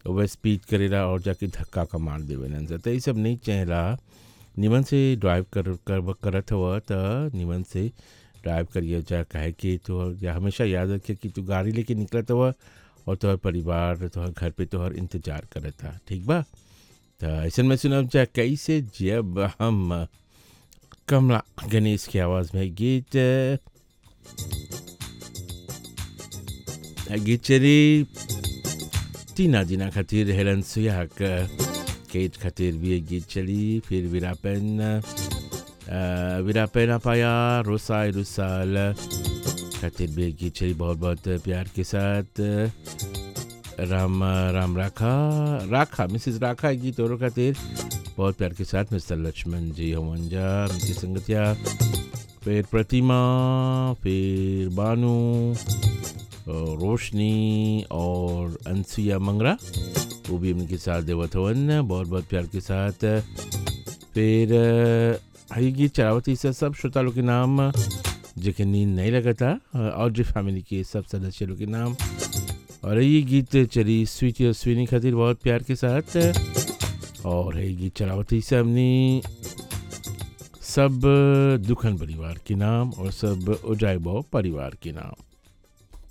over speed करेला और जाके धक्का का मार देवेलन सा तो ये सब नहीं चाहेला निमन से ड्राइव कर, कर करत हुआ तो निमन से ड्राइव करिए जा कहे कि तो या हमेशा याद रखे कि तू गाड़ी लेके निकलत हुआ और तोहर परिवार तोहर घर पे तोहर इंतजार करत था ठीक बा तो ऐसे में सुनब जा कैसे जब हम कमला गणेश की आवाज़ में गीत गीत चली टीना जीना खातिर हेलन सुयाक केट खातिर भी एक गीत चली फिर विरापन विरापन पाया रोसाई रुसाल खातिर भी एक गीत चली बहुत बहुत प्यार के साथ राम राम राखा राखा मिसिस राखा एक गीत और खातिर बहुत प्यार के साथ मिस्टर लक्ष्मण जी हमंजा उनकी संगतिया फिर प्रतिमा फिर बानू रोशनी और अनसुया मंगरा वो भी उनके साथ देवत हवन बहुत बहुत प्यार के साथ फिर हरी गीत चरावती से सब श्रोता लोग के नाम जिनके नींद नहीं लगा था और जो फैमिली के सब सदस्य लोग के नाम और ये गीत चली स्वीटी और स्वीनी खातिर बहुत प्यार के साथ और ये गीत चरावती से हमने सब दुखन परिवार के नाम और सब उजाइबो परिवार के नाम